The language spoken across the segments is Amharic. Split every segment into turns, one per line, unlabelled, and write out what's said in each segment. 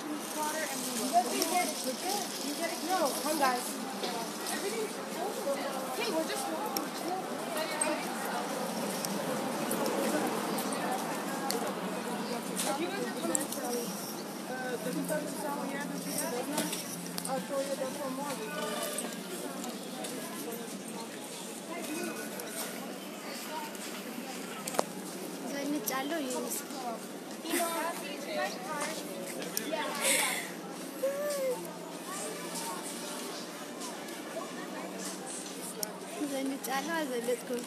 No, come guys. Hey, we're just If you guys are coming from uh, the Kentucky Sound here, the street of business, I'll show you the from more.
ዘንጫለሁ ይይስ ዘንጫለሁ አልዘለጥኩም።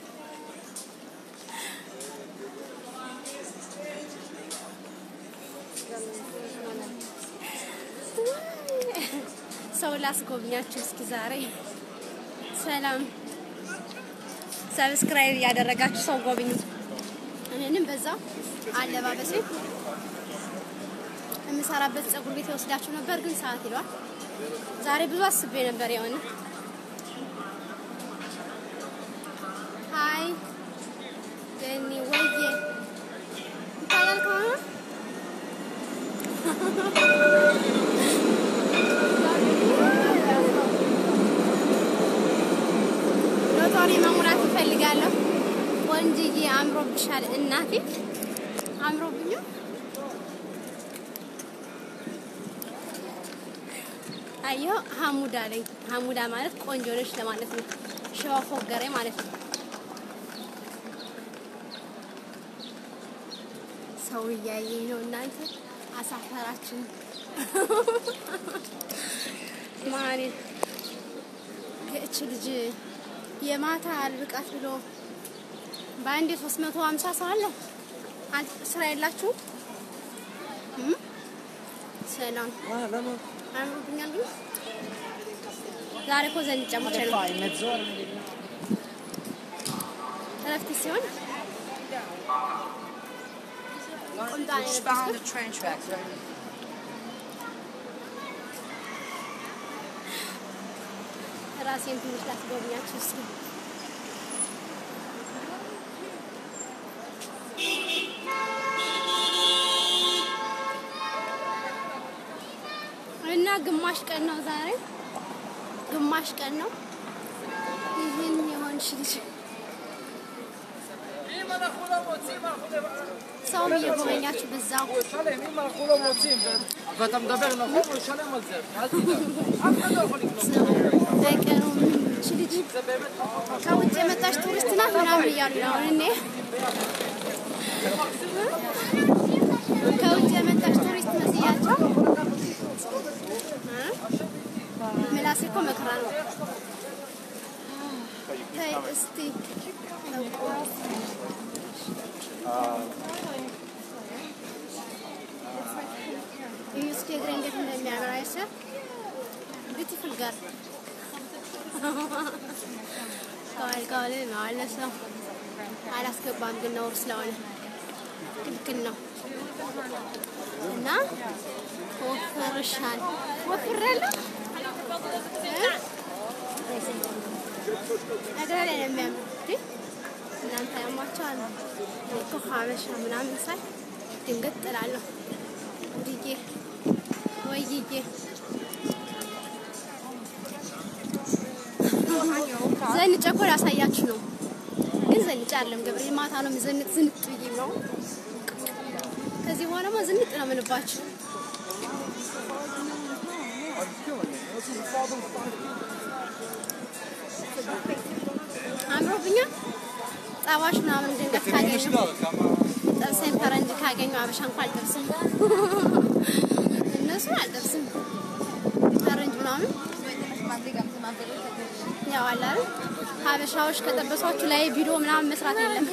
ሰው ላስጎብኛችሁ እስኪ ዛሬ ሰላም ሰብስክራይብ እያደረጋችሁ ሰው ጎብኙ። እኔንም በዛው አለባበሴ የምሰራበት ፀጉር ቤት የወስዳችሁ ነበር፣ ግን ሰዓት ይለዋል። ዛሬ ብዙ አስቤ ነበር የሆነ ሀይ ገኒ ወዬ ይታያል ከሆነ ሎተሪ መሙላት እፈልጋለሁ። ቆንጅዬ አምሮብሻል እናቴ፣ አምሮብኛ አየሁ። ሀሙዳ ላይ ሀሙዳ ማለት ቆንጆ ነች ለማለት ነው። ሸዋ ፎገሬ ማለት ነው። ሰው እያየኝ ነው እናንተ አሳፈራችን ማን እች ልጅ የማታ አልብቃት ብሎ በአንዴ 350 ሰው አለ። አንተ ስራ የላችሁም? እም? ሰላም አምሮብኛል። ግን ዛሬ እኮ ዘንድ ጨምቼ ነው እረፍት ሲሆን ቁምጣ ነው
Just
የለበስኩት።
found the train tracks, right?
ራሴን ትንሽ ላስጎብኛችሁ እስኪ። እና ግማሽ ቀን ነው ዛሬ፣ ግማሽ ቀን ነው። ይህን የሆንሽ ልጅ ሰውም እየጎበኛችሁ በዛው
אם אנחנו לא מוצאים ואתה מדבר נכון, הוא ישלם על זה, אל תדאג. אף אחד לא יכול לקנות.
በቀኑ ይህች ልጅ ከውጭ የመጣች ቱሪስት ናት ምናምን እያሉ ነው። አሁን እኔ ከውጭ የመጣች ቱሪስት መስያቸው እ? ምላሴ እኮ መከራ ነው። ተይ እስቲ ይህ እስኪ እግሬ እንዴት እንደሚያምር አይሰር ቢዩቲፉል ጋር ከዋል ከዋል ማለት ነው። አላስገባም ግን ነውር ስለሆነ ክልክል ነው እና ወፍርሻል ወፍራለሁ እ? እግሬ ላይ ነው የሚያምር እንዴ! እናንተ ያሟቸዋል እኔ እኮ ሀበሻ ምናምን ሳይ ድንገት ጥላለሁ ውድዬ ወይዬ ዘንጬ እኮ ላሳያችሁ ነው፣ ግን ዘንጬ አይደለም ገብሬ ማታ ነው የምዘንጥ ዝንጥ ብዬ ነው። ከዚህ በኋላማ ዝንጥ ነው የምንባችሁ። አምሮብኛል። ጸባሽ ምናምን ድንገት ካገኙ ጥብሴን ፈረንጅ ካገኙ አበሻ እንኳን አልጠብስም፣ እነሱ አልጠብስም። ፈረንጅ ምናምን ያው አለ አይደል ሀበሻዎች ከጠበሷችሁ ላይ ቪዲዮ ምናምን መስራት የለም።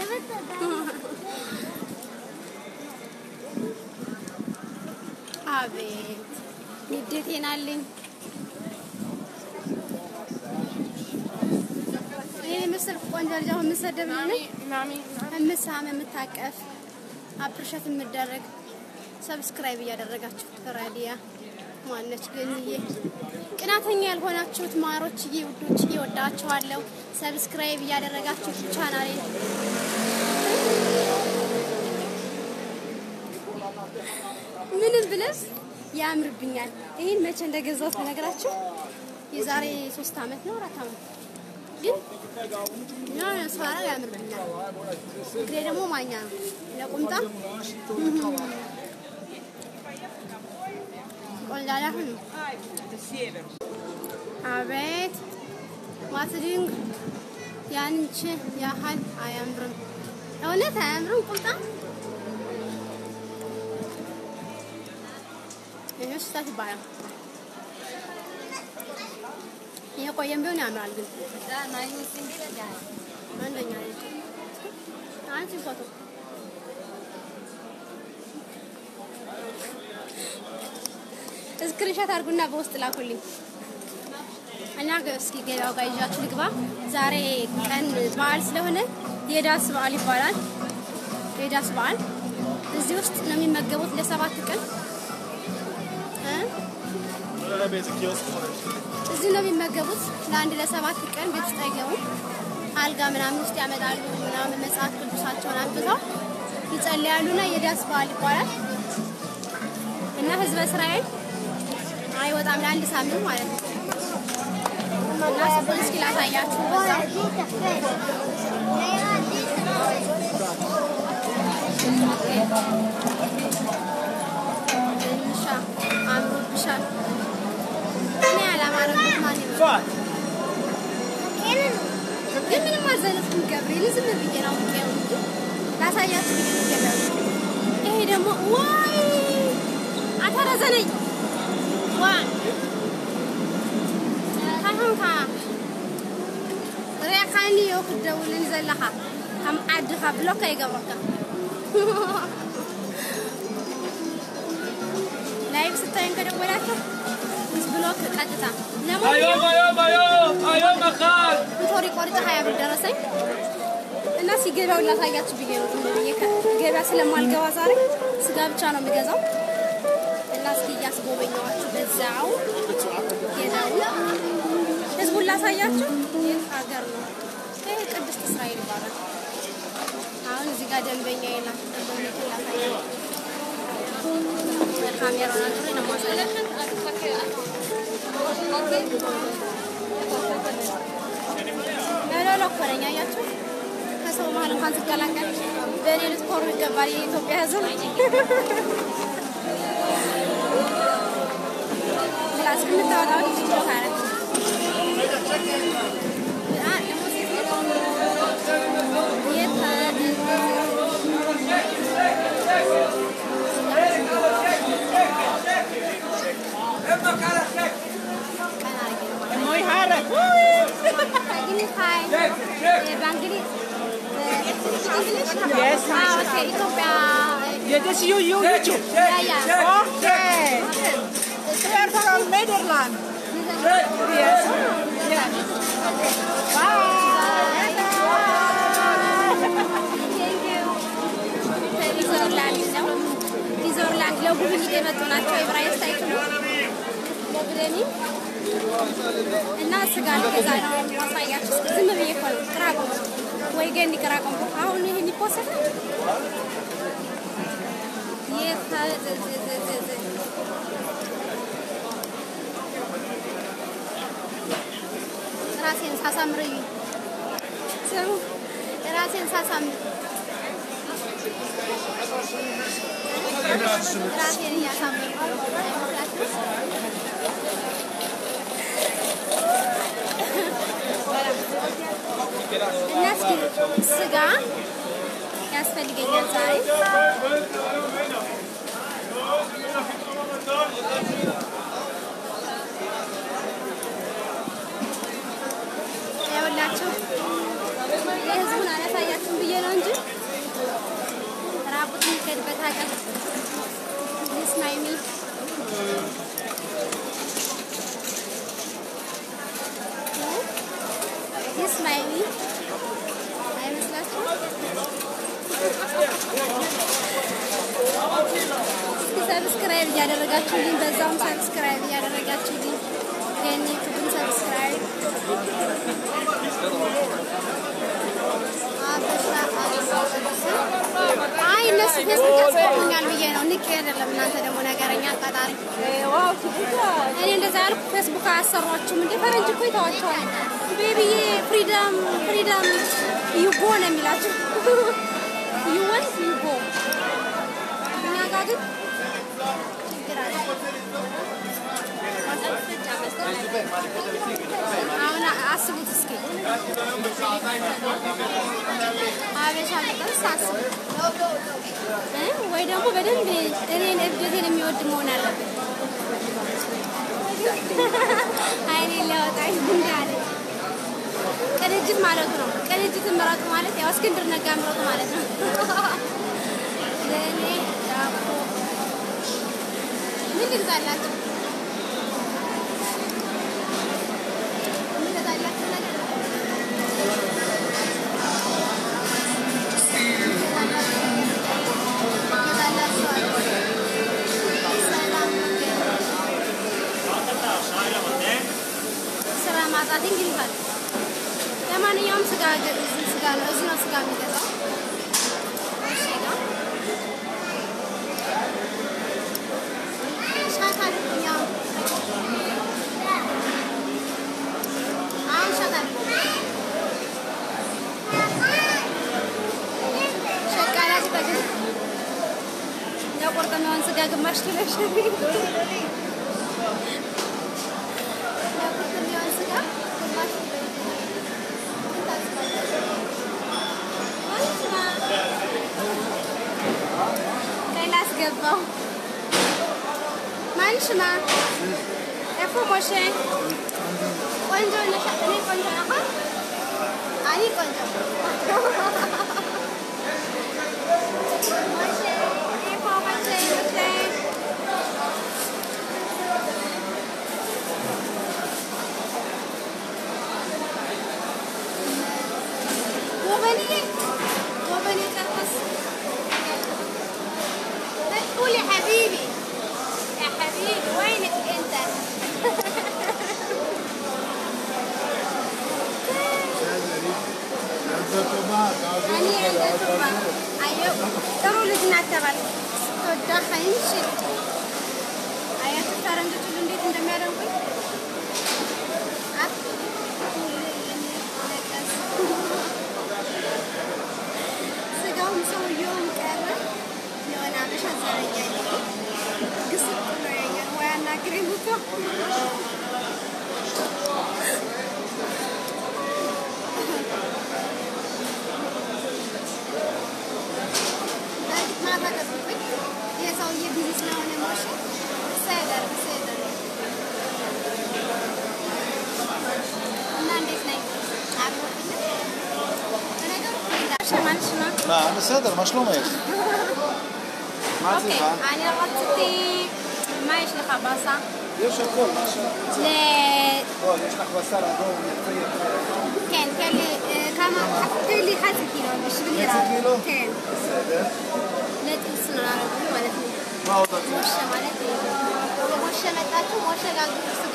አቤት ንዴቴን አለኝ። ይህ ምስል ቆንጆ ልጅ አሁን የምትሰደብ ነው የምሳም የምታቀፍ አፕሪሸት የምደረግ ሰብስክራይብ እያደረጋችሁ ራዲያ ማነች ገንዬ ቅናተኛ ያልሆናችሁት ማሮችዬ ውዶችዬ ወዳችኋለሁ። ሰብስክራይብ እያደረጋችሁ ቻናሌ ምንም ብለስ ያምርብኛል። ይህን መቼ እንደገዛሁት ብነግራችሁ የዛሬ ሶስት አመት ነው አራት አመት ግን የሆነ ስባረግ ያምርብኛል። እግሬ ደግሞ ማኛ ነው ለቁምጣ ቆንዳላ ሁኑ። አቤት ማትድንግ ያንቺ ያህል አያምርም። እውነት አያምርም ቁምጣ ይህ ስህተት ይባላል። የቆየም ቢሆን ያምራል ግን አንደኛ ነች። አንቺ ፎቶ እስክሪንሻት አድርጉና በውስጥ ላኩልኝ እና እስኪ ገበያው ጋር ይዣችሁ ልግባ። ዛሬ ቀን በዓል ስለሆነ የዳስ በዓል ይባላል። የዳስ በዓል እዚህ ውስጥ ነው የሚመገቡት ለሰባት ቀን እ እዚህ ነው የሚመገቡት ለአንድ ለሰባት ቀን ቤት ውስጥ አይገቡም። አልጋ ምናምን ውስጥ ያመጣሉ ምናምን መጽሐፍ ቅዱሳቸውን አንብተው ይጸልያሉና የዳስ በዓል ይባላል እና ህዝበ እስራኤል አይወጣም ለአንድ ሳምንት ማለት ነው። እና እሱን እስኪ ላሳያችሁ በዛው ትንሿ አምሮብሻል። እኔ ያላማረበት ማን ይመጣል? ግን ምንም አልዘለፍኩም። ገብርኤል ዝም ብዬ ነው የምትቀየው እንጂ ላሳያችሁ ብዬ ነው የገባሁት። ይሄ ደግሞ ዋይ አተረዘነኝ ዋ ካሁንካ ሪእኻኒ ዮ ክደውልን ዘለኻ ከም ዓድኻ ብሎካ ይገብረካ ላይቭ ስታዩን ከደወላችሁ ብሎክ ቀጥታ
היום, היום, היום, היום אחד.
ቶሪ ቆርጬ ሀያ ብር ደረሰኝ እና ሲገባው ላሳያችሁ ብዬ ነው። ዝም ብዬ ከ- ገበያ ስለማልገባ ዛሬ ስጋ ብቻ ነው የምገዛው እና እስኪ እያስጎበኘዋችሁ በዛው ሄዳው ህዝቡን ላሳያችሁ። የት ሀገር ነው? ይህ ቅድስት እስራኤል ይባላል። አሁን እዚህ ጋር ደንበኛ የላት ደንበኞችን ላሳያችሁ። ካሜራውን አዙሬ ነው የማሳያችሁ። ለሎሎ እኮ ነኝ አያችሁ። ከሰው መሀል እንኳን ስቀላቀል በእኔ ልትኮሩ ይገባል የኢትዮጵያ ሕዝብ። ግላስ የምታወጣው ልጅ ነው ማለት ነው። አ፣ ደግሞ ሴት ልጅ የት ቀና አድርጌ ነው ማለት ነው።
Muy hard.
እንግሊዝ ሀይ በእንግሊዝ
Yes.
Ah, okay. ኢትዮጵያ
Yeah, this you, you, YouTube.
ያ ያ
Okay. We are from Netherlands. Yes. Yeah.
ኒዘርላንድ ነው። ኒዘርላንድ ለጉብኝት የመጡ ናቸው። ኤብራይስጥ አይችሉም። ለብለኒ እና ስጋ ልገዛ ነው ማሳያችሁ። እስኪ ዝም ብዬ እኮ ነው ቅራቆም ወይ ገንዲ ቅራቆም አሁን ይሄን ይፖሰታል። ራሴን ሳሳምር እዩ ስሙ ራሴን ሳሳምር ራሴን እያሳመርኩ ነው። አይመስላችሁም? እና እስኪ ስጋ ያስፈልገኛል ዛሬ ያውላችሁ የህዝቡን አላሳያችሁም ብዬ ነው እንጂ ራቁት የሚሄድበት ሀገር ይስማ የሚል ይስማ የሚል አይመስላችሁም? እስኪ ሰብስክራይብ እያደረጋችሁልኝ በዛውም ሰብስክራይብ እያደረጋችሁልኝ የኔ ዩቱብን ሰብስክራይብ አበሻ አይ እነሱ ፌስቡክ ያስቆሙኛል ብዬ ነው ንቄ አይደለም። እናንተ ደግሞ ነገረኛ አቃጣሪ። እኔ እንደዛ ያልኩ ፌስቡክ አያሰሯችሁም እንዴ? ፈረንጅ እኮ ይተዋቸዋል። ቤቢዬ ፍሪደም ፍሪደም ዩጎ ነው የሚላችሁ ዩወን ዩጎ። እኛ ጋር ግን ችግር አለ። አሁን አስቡት እስኪ አበሻ ቢጠብስ አስቡት እ ወይ ደግሞ በደንብ እኔን እብደቴን የሚወድ መሆን አለበት። አይኔ ሊያወጣኝ እንዳለ ቅንጅት ማለቱ ነው። ቅንጅትን ምረጡ ማለት ያው እስክንድር ነጋ ምረጡ ማለት ነው። ለእኔ ዳቦ ምን ልግዛላችሁ? ምን ልግዛላችሁ ነገር ስራ ማጣት እንግዲህ ካለ ለማንኛውም ስጋ እዚህ ስጋ ነው እዚህ ነው ስጋ የሚገዛው። እሺ ነው ሻት አድርጉኝ አሁን አሁን ሻት አድርጉኝ ሸቃላ ሲጠግብ የቆርጠመውን ስጋ ግማሽ ኪሎ ሸሪ የቆርጠመውን ስጋ ግማሽ ኪሎ ሌላ አስገባው ማንሽማ ኤፎ ሞሼ ቆንጆ ነሽ እኔ ቆንጆ ነህ አኒ ቆንጆ ሞሼ ኤፎ ሞሼ ሞሼ وبنية وبنية ترقص لا تقول يا حبيبي يا حبيبي وينك انت እኔ እንደቱባ አየሁ ጥሩ ልጅ ናት ተባልኩ። ስትወዳ ሀይንሽ አያችሁ ፈረንጆች ሁሉ እንዴት እንደሚያደርጉኝ አፍ ነቀስ ስጋውም ሰውየውም ቀረ። የሆነ አበሻ ዘረኛ ግስጥ ብሎ ያኛል ወይ አናግረኝ እኮ በእርግጥ ማታ ገቡብኝ። የሰውዬ ቢዚ ስለሆነ ሞሽ ሰይደር ሰይደር እና እንዴት ነኝ? አብሮብኝ በነገሩ ሸማንሽ ነው
نعم בסדר, מה שלומך? מה את
אוקיי,
צריכה?
אני רציתי... מה יש לך בסה?
יש הכל, מה שאת
ל...
בוא, יש לך בשר אדום, יפה
כן, תן לי אה, כמה... תן לי חצי קילו בשבילי
חצי
רק.
קילו?
כן.
בסדר.
לטוס נערבים ማለት ነው።
מה עוד את
ሞሸ ማለት ሞሸ መጣችሁ ሞሸ ጋግሩ ስጋ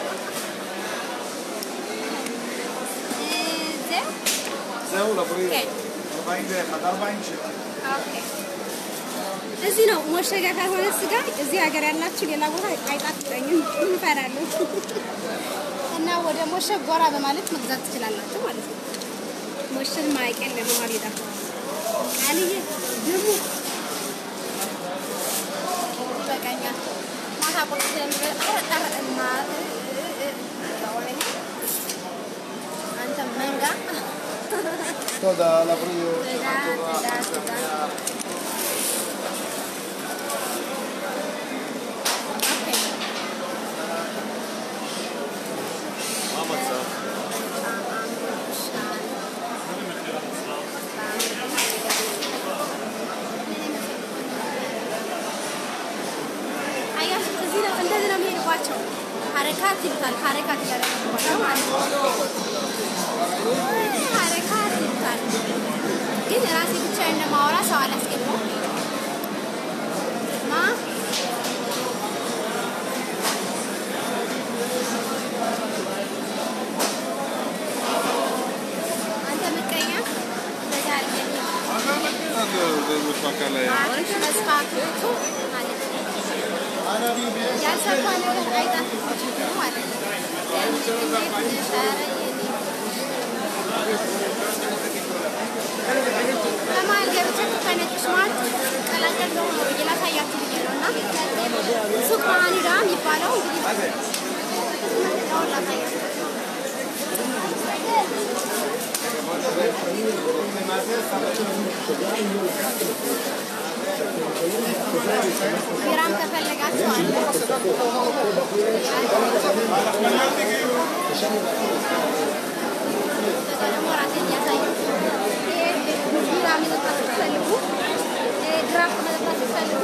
אה, זהו?
זהו, לבריאות.
כן.
41, 47.
ኦኬ። እዚህ ነው ሞሸ ጋር ካልሆነ ስጋ እዚህ ሀገር ያላችሁ ሌላ ቦታ አይጣፍጠኝም፣ እንፈራለሁ። እና ወደ ሞሸ ጎራ በማለት መግዛት ትችላላችሁ ማለት ነው። ሞሸን ማወቅ የለም ማሪዳ አልዬ ደግሞ ይበቃኛል። ማታ ቁርስ ስለሚበላ ኧረ ኧረ እና ወይኔ አንተ መንጋ
תודה, לבריאות.
תודה, תודה, תודה. אוקיי.
מה המצב?
አያችሁ እዚህ ነው እንደዚህ ነው የሚሄድባቸው። ሀረካት ይሉታል። ሀረካት እያደረጉባቸው ማለት ነው። ሀረካት ይሉታል። ግን ራሴ ብቻ እንደማወራ ሰው አላስገባም። ማ አንተ ምቀኛ በዛ አድርገህ
anlıyoruz bu makaleye.
አሪፍ መስፋቱ ማለት ነው። ያልሰፋ ነገር አይጣፍጥም ማለት ነው። እንዴት ነሽ? ኧረ የኔ በመሀል ገብቼ ከነጭሽ መሀል ቀላቀል ነው ብዬ ላሳያችሁ ብዬ ነው እና ሱቅ መሀኒዳ የሚባለው እንግዲህ አሁን ላሳያችሁ ቢራም ከፈለጋችሁ አለ። ከዛ ደግሞ ራሴን እያሳየሁ ይሄ ቢራ መጠጣት ስትፈልጉ፣ ይሄ ድራፍት መጠጣት ስትፈልጉ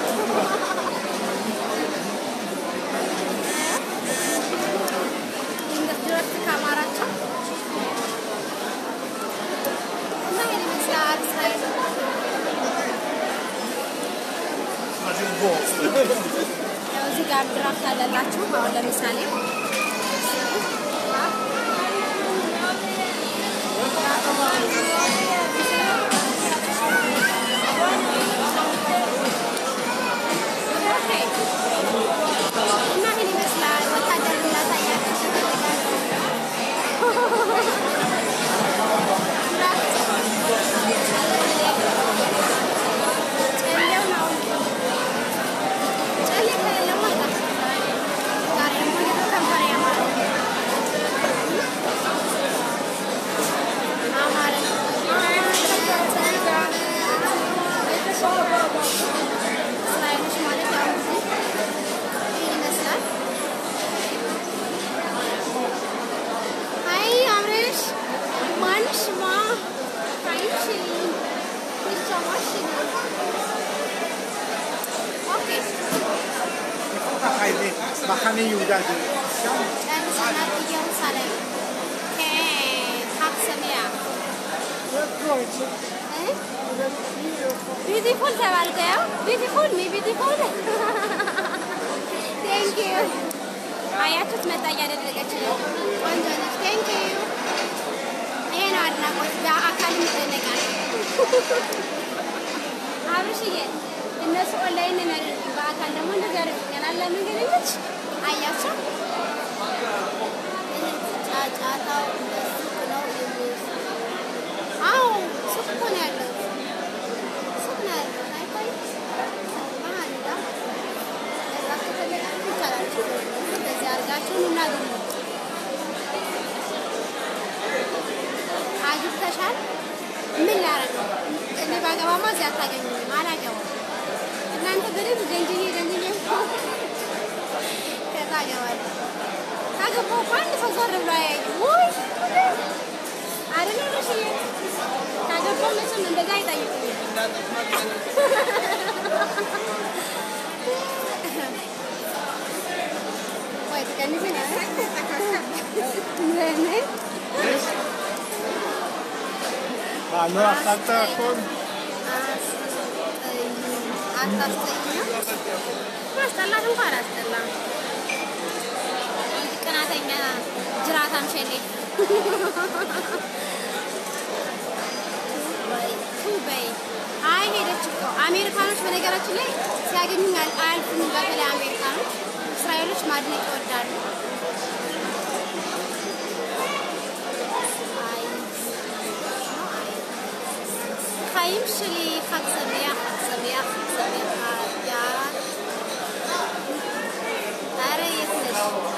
ድረፍት ካማራቸው እና ይሄን ይመስላል እስራኤል። ያው እዚህ ጋር ድራፍት አለላችሁ። አሁን ለምሳሌ እና ይሄን ይመስላል። ወታደር ላሳያችሁ ጨሌው ነው ጨሌ ከሌለማ አይጣፍጥም። ዛሬ ደግሞ እንዴት ከንፈሬ ያማረ አማረ እስራኤሎች ማለት ያው እንግዲህ ይሄን ይመስላል። አይ አምረሽ ማንሽማ አይሽ ይሰማሽ ኦኬ
מחנה יהודה זה
ጨርሰናል። ኢየሩሳሌም ከሀብሰሚያ ቢዩቲፉል ተባልከ ያው ቢዩቲፉል ሚ ቢዩቲፉል ቴንክ ዩ አያችሁት መጣ እያደረገች ነው ቆንጆ ነች ቴንክ ዩ ይሄ ነው አድናቆት በአካልም ይደነቃል አብርሽዬ እነሱ ኦንላይን ነው የሚያደርጉት በአካል ደግሞ እንደዚህ ያደርጉኛል ለምን ግን ልጅ አያቸው ጫጫታው ሱቅ ነው የሚመስለው አዎ ሱቅ እኮ ነው ያለው ሱቅ ነው ያለው አይታይም መሀል ዳ ለዛ ከፈለጋችሁ ይቻላል እንደዚህ አድርጋችሁ ኑና ግቡ አግብተሻል ምን ላደርግ ነው እኔ ባገባማ እዚህ አታገኙኝም አላገባም እናንተ በደንብ ደንጅኜ ደንጅኜ ከዛ አገባለሁ ካገባሁ እኮ አንድ ሰው ዞር ብሎ አያየኝም ውይ አይደለ ልሽዬ ካገባሁ መቼም እንደዛ አይጠይቁኝም ወይ ትቀንሰኝ ምን
לא אכלת הכל?
አታስጠይኝም። ማስጠላት እንኳን አላስጠላም። ቅናተኛ ጅራታም ሸሌ ቱ በይ። አይ ሄደች እኮ አሜሪካኖች በነገራችን ላይ ሲያገኙኝ አል- አያልፉም። በተለይ አሜሪካኖች እስራኤሎች ማድነቅ ይወዳሉ። አይ חיים שלי, חג שמח, חג שמח, חג שמח, יאללה. ኧረ የት ነሽ?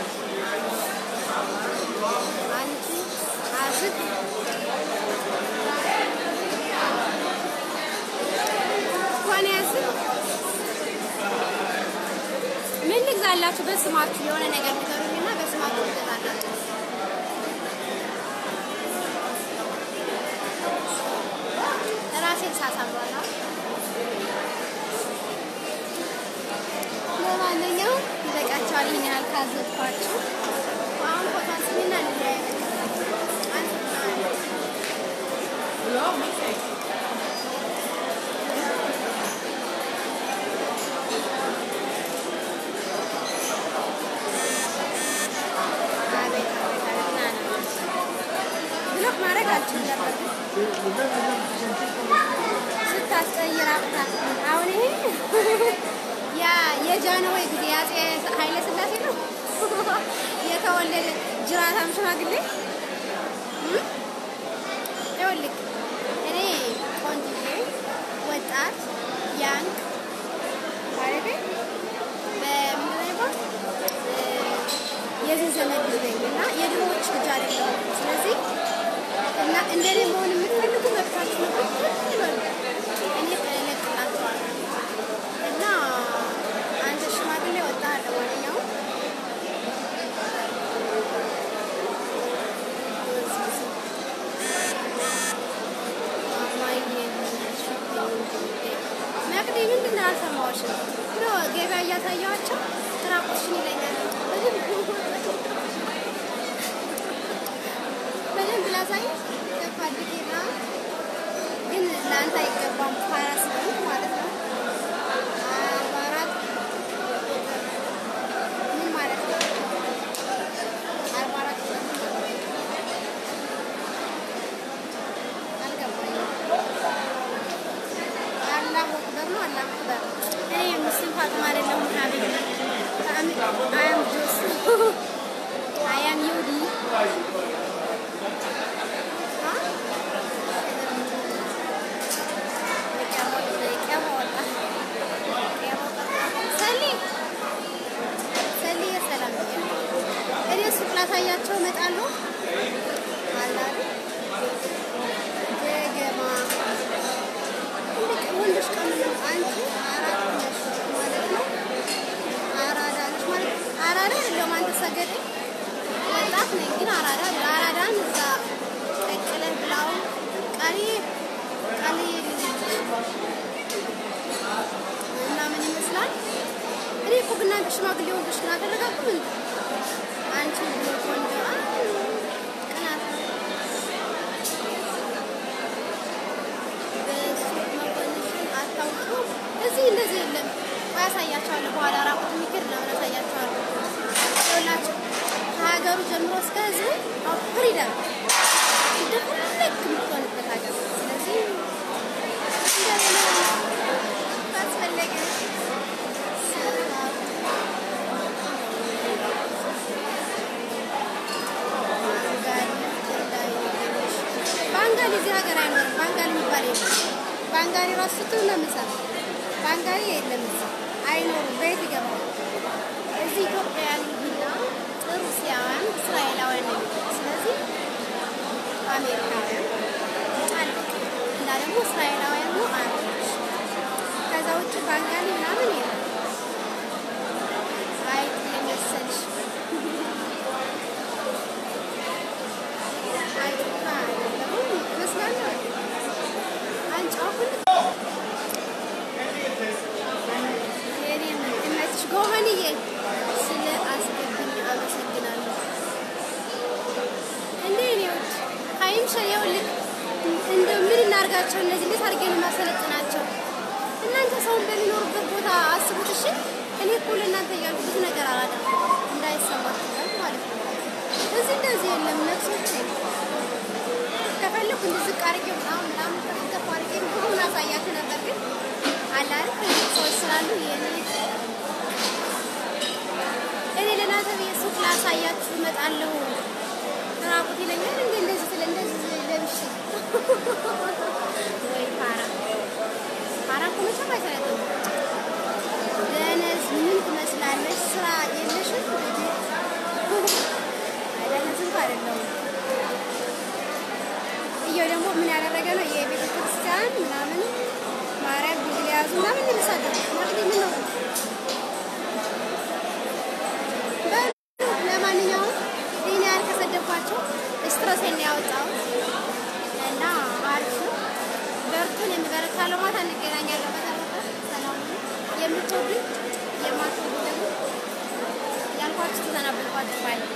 አንቺ አዝግ እንኳን ያዝግ ምን ልግዛላችሁ? በስማችሁ የሆነ ነገር ንገሩኝና በስማችሁ ልገዛላችሁ። ራሴን ሳሳምሯል። ለማንኛውም ይበቃቸዋል። ይህን ያህል ካዘዝኳችሁ አሁን ፎቶ አንስሚና እንለያይ። አቤት አቤት አቤት ና ና ብሎክ ማድረግ አልችልም ነበር ግን ስታስቀይር አቅታ አሁን ይሄ ያ የጃንሆይ ጊዜ የአፄ ኃይለ ሥላሴ ነው የተወለደ ጅራታም ሽማግሌ እም? ይኸውልህ እኔ ቆንጅዬ ወጣት ያንግ ማለቴ በምንድን ነው የሚባለው? እ፣ የዚህ ዘመን ልጅ ነኝ እና የድሮዎች ልጅ አይደለሁም። ስለዚህ እና እንደኔ መሆን የምትፈልጉ መብታችሁ ነው። ይበሉ። እኔ እለቅላችኋለሁ እና አንተ ሽማግሌ ወጣህ ለማንኛውም መቅዲ ምንድን ነው አልሰማሁሽም? ብሎ ገበያ እያሳየኋቸው ትራቆሽን ይለኛል። በደንብ ላሳይ ፈልጌና ግን ለአንተ አይገባም። ፋራ ስለሆንክ ማለት ነው። አርባ አራት ምን ማለት ነው? አርባ አራት አልገባኝም። አላህ አክበር ነው። አላህ አክበር። እኔ ሙስሊም ፋጥማ አይደለሁም። ሀቢብ አይ አም ጆስ አይ አም ዩዲ እኔ ሱቅ ላሳያቸው እመጣለሁ። አላሉ ገገማ ትልቅ ወንዶች ቀን ነው። አንቺ አራት ነሽ ማለት ነው። አራዳ ነሽ ማለት አራዳ አይደለሁም። አንተ ሰገደ ወጣት ነኝ ግን አራዳ አራዳን እዛ ቀቅለህ ብላው ቃሌ ቃሌ እና ምን ይመስላል? እኔ እኮ ግን እናንተ ሽማግሌ ወንዶች ግን አደረጋችሁ ምን አንቺ ብሎ ቆንጆ አ ቅናት በሱቅ መኮንሽን አታውቁ። እዚህ እንደዚህ የለም። ቆይ አሳያቸዋለሁ። በኋላ ራቁት የሚክር ነው አሳያቸዋለሁ። ይኸውላችሁ ከሀገሩ ጀምሮ እስከ ህዝቡ ፍሪደም እንደፈለግ የምትሆንበት ሀገር። ስለዚህ እንደሌላ ካስፈለገ ባንጋሊ እዚህ ሀገር አይኖርም። ባንጋሊ የሚባል የለም። ባንጋሊ ራሱ ስትሉ ነው የምሰራው። ባንጋሊ የለም እዚህ አይኖርም። በየት ይገባል? እዚህ ኢትዮጵያውያን እና ሩሲያውያን፣ እስራኤላውያን ነው የሚኖሩት። ስለዚህ አሜሪካውያን አለ እና ደግሞ እስራኤላውያን ነው አረቦች። ከዛ ውጭ ባንጋሊ ምናምን የለም። አይ የመሰልሽ አይቱካ አይደለም ይመስላል። አንቺ አሁን የኔ እመችሽ ጎመንዬ ስለ አስገብኝ አመሰግናለሁ። እንዴ እኔ ውድ ሀይምሸ ይኸውልህ እንደ ምን እናርጋቸው እነዚህ እንዴት አድርጌ ነው የማሰለጥናቸው? እናንተ ሰውን በሚኖሩበት ቦታ አስቡት። እሺ እኔ እኮ ለእናንተ እያልኩ ብዙ ነገር አላደርግም እንዳይሰማችሁ እያልኩ ማለት ነው። እዚህ እንደዚህ የለም ነፍሶች ከፈለኩ እንደዚህ ዝቅ አድርጌ ምናምን ምናምን ከፍ አድርጌ ሁሉን አሳያችሁ ነበር ግን አላል ሰዎች ስላሉ የኔ እኔ ለእናንተ ብዬ ሱቅ ላሳያችሁ እመጣለሁ። ራቁት ይለኛል እንደ እንደዚህ ስለ እንደዚህ ለብሼ ወይ ፓራ ፓራ እኮ መቼም አይሰለጥም። ደነዝ ምን ትመስላለች? ስራ የለሽም? ደነዝ እንኳ አይደለሁም። እየው ደግሞ ምን ያደረገ ነው የቤተ ክርስቲያን ምናምን ማርያም ቢል ያዙ ምናምን ይመሳደሩ ማለት ምን ነው? በሉ ለማንኛውም ይህን ያህል ከሰደብኳቸው ስትረሴን ነው ያወጣሁት እና አሪፍ ነው። በርቱን። የሚበረታለው ማታ እንገናኛለን። በተረፈ ሰላም ሁኑ። የምትወዱኝ የማትወዱ ደግሞ ያልኳችሁ ተሰናበትኳችሁ ባይ